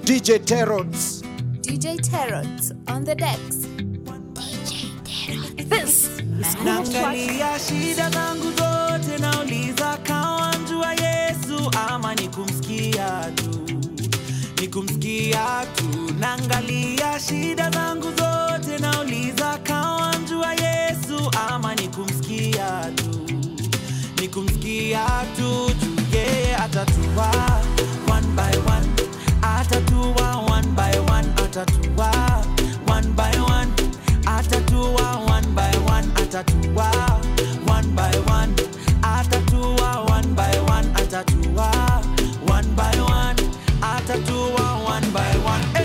DJ Terots. DJ Tarot on the decks. This is Cool of Trust. Naangalia shida zangu zote, nauliza kawanjua Yesu ama ni kumsikia tu, ni kumsikia tu. Naangalia shida zangu zote, nauliza kawanjua Yesu ama ni kumsikia tu, ni kumsikia tu. Juu yeye atatua one by one, atatua one by one, atatua one by one atatua one by one atatua one by one atatua one by one atatua one by one atatua one by one eh.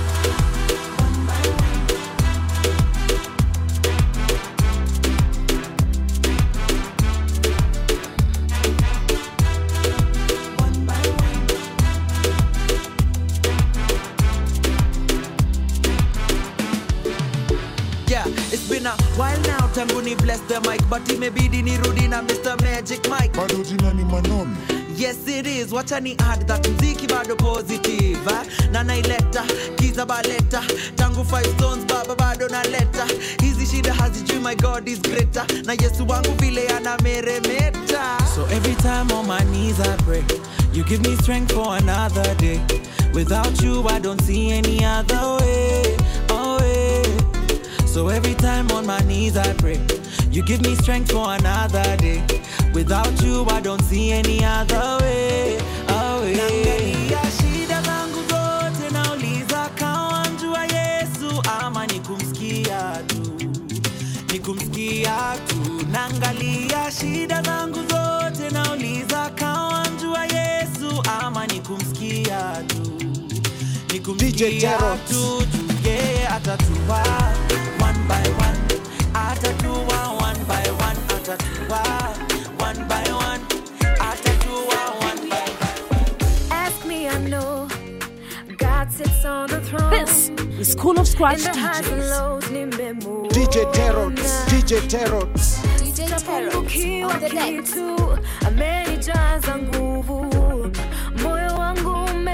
Yeah, it's been a while now tangu ni bless the mic but imebidi nirudi na Mr. Magic Mike bado jina ni Manomi. Yes it is, wacha ni add that mziki bado positive eh? na naileta kiza baleta tangu five stones baba bado naleta hizi shida hazijui my god is greater na yesu wangu vile anameremeta so every time on my knees i pray you give me strength for another day without you i don't see any other way oh way so every time on my knees I pray, you give me strength for another day. Without you, I don't see any other way. away. Naangalia shida zangu zote, nauliza kawanjua Yesu ama ni kumsikia tu, ni kumsikia tu. Naangalia shida zangu zote, nauliza kawanjua Yesu ama ni kumsikia tu, ni kumsikia Tarot. tu tu yeye atatua one by one atatua one by one atatua one by one atatua one by one Ask me, I know. God sits on the throne. This is Cool of Scratch In the highs and DJs. lows, nimemwona. DJ Terots. DJ Terots. DJ Tarot Tapungukiwa on the decks. kitu, amenijaza nguvu, moyo wangu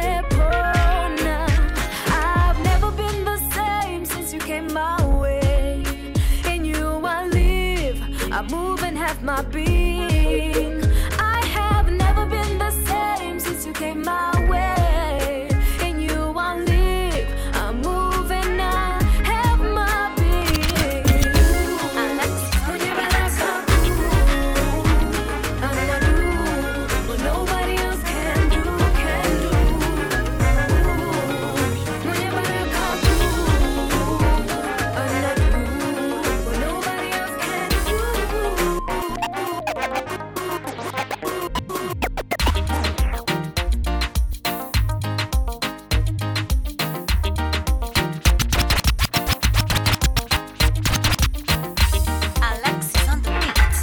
umepona. I've never been the same since you came my way. In you I live, I move and have my being. I have never been the same since you came my way. In you I live, I move and I have my being. Alexis on the beat.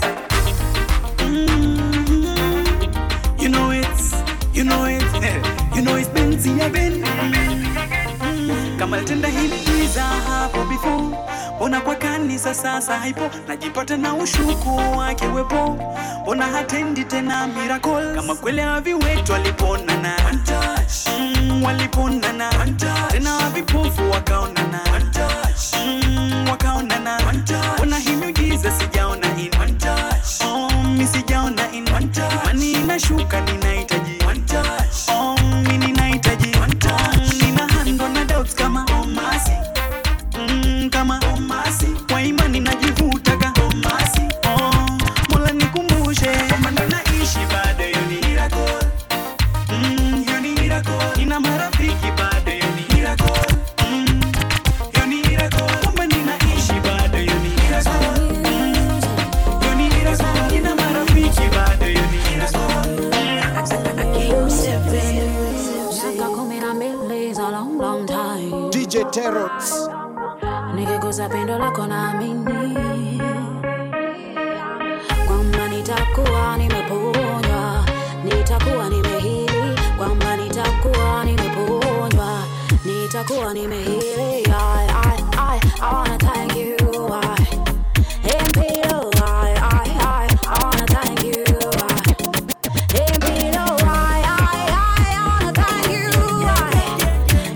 You know it's, you know it's, eh, you know it's Benzi again. Kama tenda hili za hapo before, mbona kwa kanisa sasa haipo, najipata na ushuku wake wepo, mbona hatendi tena miracle, kama kweli haviwetu waliponana, mm, waliponana, tena vipofu wakaonana, mm, wakaonana, mbona hii miujiza sijaona in Oh, mi sijaona in imani inashuka ninahitaji Oh, mi ninahitaji Oh, nina handle na doubts kama omasi Mm, kama omasi kwa imani najivutaga omasi Oh, mola nikumbushe kwamba ninaishi bado hiyo ni miracle Mm, hiyo ni miracle nina marafiki bado hiyo ni miracle Mm, hiyo ni miracle kwamba ninaishi bado hiyo ni miracle hiyo ni miracle nina marafiki bado hiyo ni miracle Miaka kumi na mbili is a long, long time. DJ Terots. Nikigusa pendo lako naamini kwamba nitakuwa nimeponywa, nitakuwa nimehili, kwamba nitakuwa nimeponywa, nitakuwa nimehili. I, I, I, I wanna thank you. I, Impilo, I, I, I, I wanna thank you. I, Impilo, I, I, I wanna thank you. I,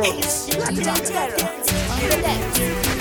Terrors. DJ Terrors on the decks.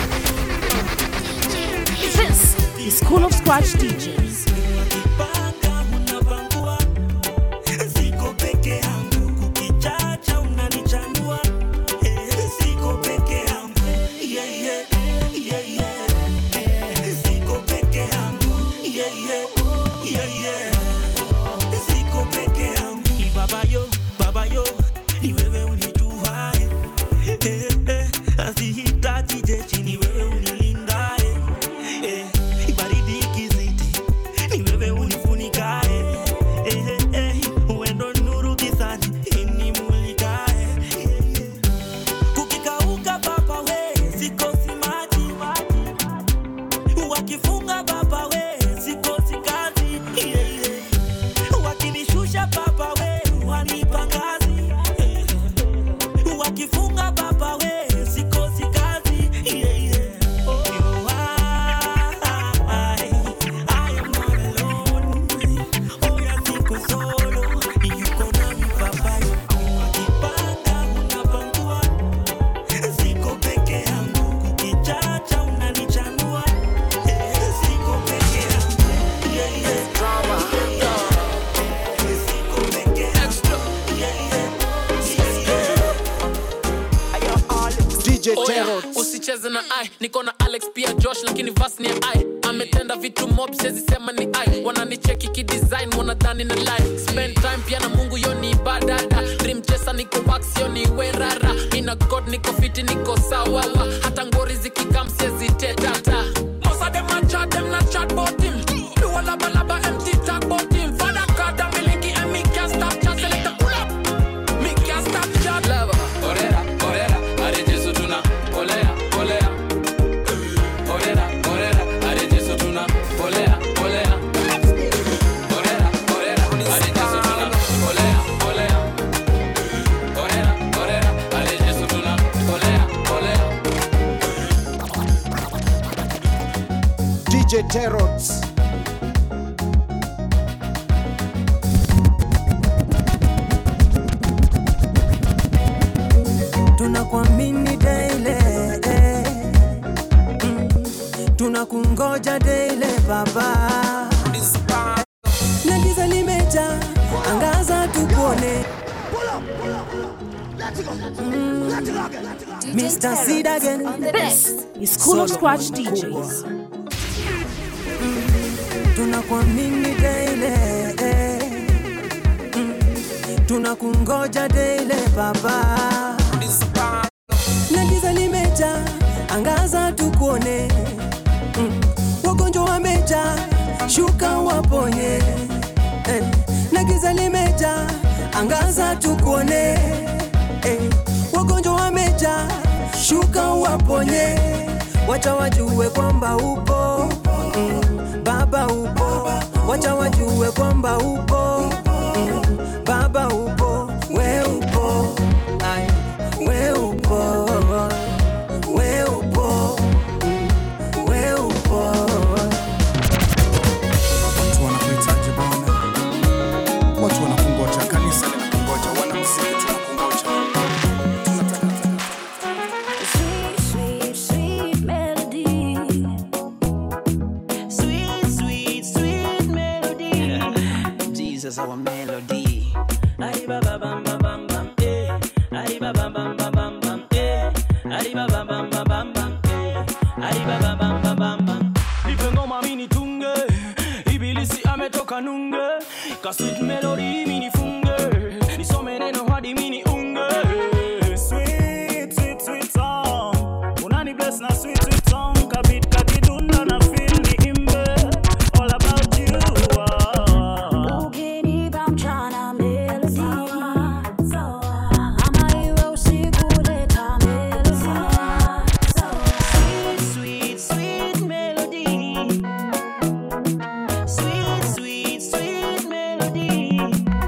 This is School of Scratch DJs. Ukipanga unapangua, siko peke yangu, kukichacha unanichanua, Eh, siko peke yangu, yeah, yeah, yeah, yeah. Eh, siko peke yangu, yeah, yeah, yeah, yeah. Siko peke yangu. Ni baba yo, baba yo, ni wewe unijuae. Eh, eh, asihitaji jeshi, ni wewe unilindae. Eh, baridi ikizidi, ni wewe unifunikae. Eh, eh, eh, uendo nuru gizani, inimulikae. Eh, eh. Kukikauka baba we, sikosi maji wakifunga baba we, sikosi kazi yeah, yeah. wakinishusha baba we, wanipa ngazi yeah. wakifunga baba we, sikosi kazi yeah, yeah. Oh, I, I am not alone. Oh, ya siko solo, yuko nami baba wakipanga unapangua Siko peke yangu, kukichacha unanichanua. Eh, siko peke yangu. Yeah, yeah. Siko peke yangu. Yeah, yeah. DJ Oya, Terrors. usicheze na ai niko na alex pia josh lakini vas ni ai ametenda vitu mob siwezi sema ni ai wananicheki kidesign wanadhani na lie spend time pia na mungu yo ni ibadada dream chesa niko wax yo ni werara mina god niko fiti niko sawawa hata ngori zikikam siwezi tetata Most of them a chat, them not chat about him. Do a laba laba empty talk about him. Father God, I'm miliki and me can't stop chat. Select a pull up. Me can't stop chat. Lava, orera, orera, are Jesu tuna, olea, olea. Orera, orera, are Jesu tuna, olea, olea. Orera, orera, are Jesu tuna, olea, olea. Orera, orera, are Jesu tuna, olea, olea. DJ Terrors. tunakuamini daily eh. Mm. tunakungoja daily baba na giza limeja angaza tukuone DJ Mr. Seed Terrors again. on the This decks. is School of Solomon Scratch DJs. tunakuamini daily eh. Mm. tunakungoja daily baba na giza limeja angaza tukuone mm. wagonjwa wameja shuka waponye eh. na giza limeja angaza tukuone eh. wagonjwa wameja shuka waponye wacha wajue kwamba upo mm. baba upo wacha wajue kwamba upo mm. baba upo we upo Ai, we upo we upo mm. we upo watu wanakuhitaji Bwana, watu wanakungoja, kanisa linakungoja, wanamuziki tunakungoja. Tunataka Sweet, sweet, sweet melody. Sweet, sweet, sweet melody. Jesus, our melody. Arriba bam bam bam bam bam eh. Arriba bam bam bam bam bam eh. Arriba bam bam bam bam bam eh. Arriba bam bam bam bam bam. Nipe ngoma mini tunge. Ibilisi ametoka nunge. Ka sweet melody mini funge. Nisome neno hadi mini unge. Sweet, sweet, sweet song. Unani bless na sweet, sweet song. Kabit kakidunda na feel ni imbe. All about you. ah. Ukinipa mchana melody. Ama iwe usiku leta melody. Sweet, sweet, sweet melody. Sweet, sweet, sweet melody.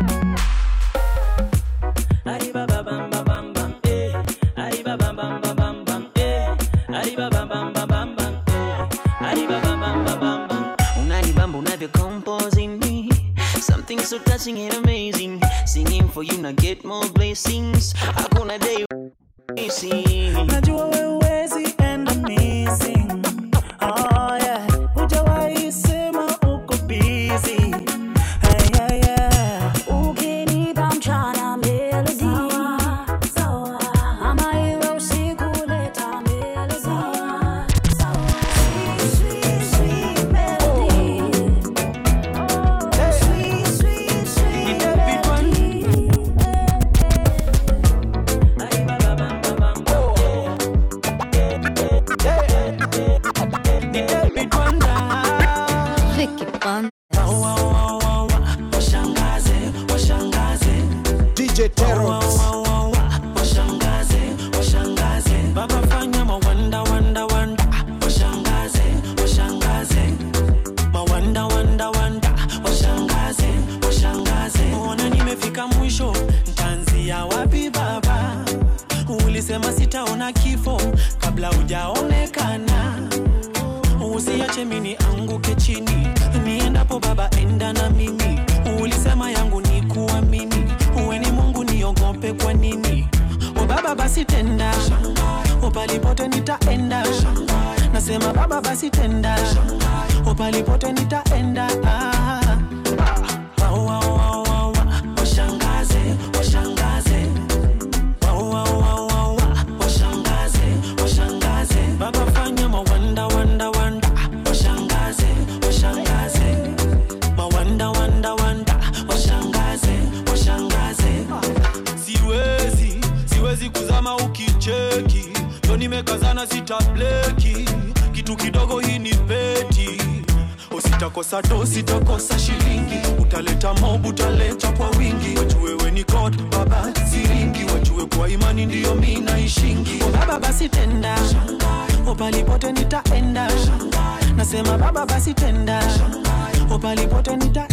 Arriba bam bam bam bam bam eh. Arriba bam bam bam bam bam eh. Arriba bam bam bam bam bam eh. Arriba bam bam bam bam bam. unanibamba unavyo composing me something so touching and amazing singing for you now get more blessings hakuna day najua wewezi enda missing oh, yeah. hujawahi sema uko busy hey, yeah, yeah. Ukinipa mchana melody ama iwe usiku leta melody Sweet, sweet melody Sweet, sweet, sweet melody Vicky Washangaze, washangaze DJ Terrors. washangaze washangaze baba fanya mawanda wanda wanda washangaze washangaze mawanda wanda wanda washangaze washangaze ona nimefika mwisho ntaanzia wapi baba ulisema sitaona kifo kabla hujaonekana usiache mini anguke chini niendapo baba enda na mimi ulisema yangu ni kuamini uwe ni mungu niogope kwa nini o baba basi tenda o palipote nitaenda nasema baba basi tenda o palipote nitaenda ah. Ah, wa, wa, wa, wa. washangaze washangaze Wa, wa, wa, wa, wa. washangaze washangaze baba fanya mawanda wanda wanda washangaze washangaze mawanda wanda wanda washangaze washangaze siwezi siwezi kuzama ukicheki yo nimekazana sitableki kitu kidogo hii ni peti usitakosa do sitakosa shilingi utaleta mob utaleta kwa wingi wajue we ni god baba siringi wajue kwa imani ndiyo mi naishingi O baba basi tenda o palipote nitaenda nasema baba basi tenda o palipote nitaenda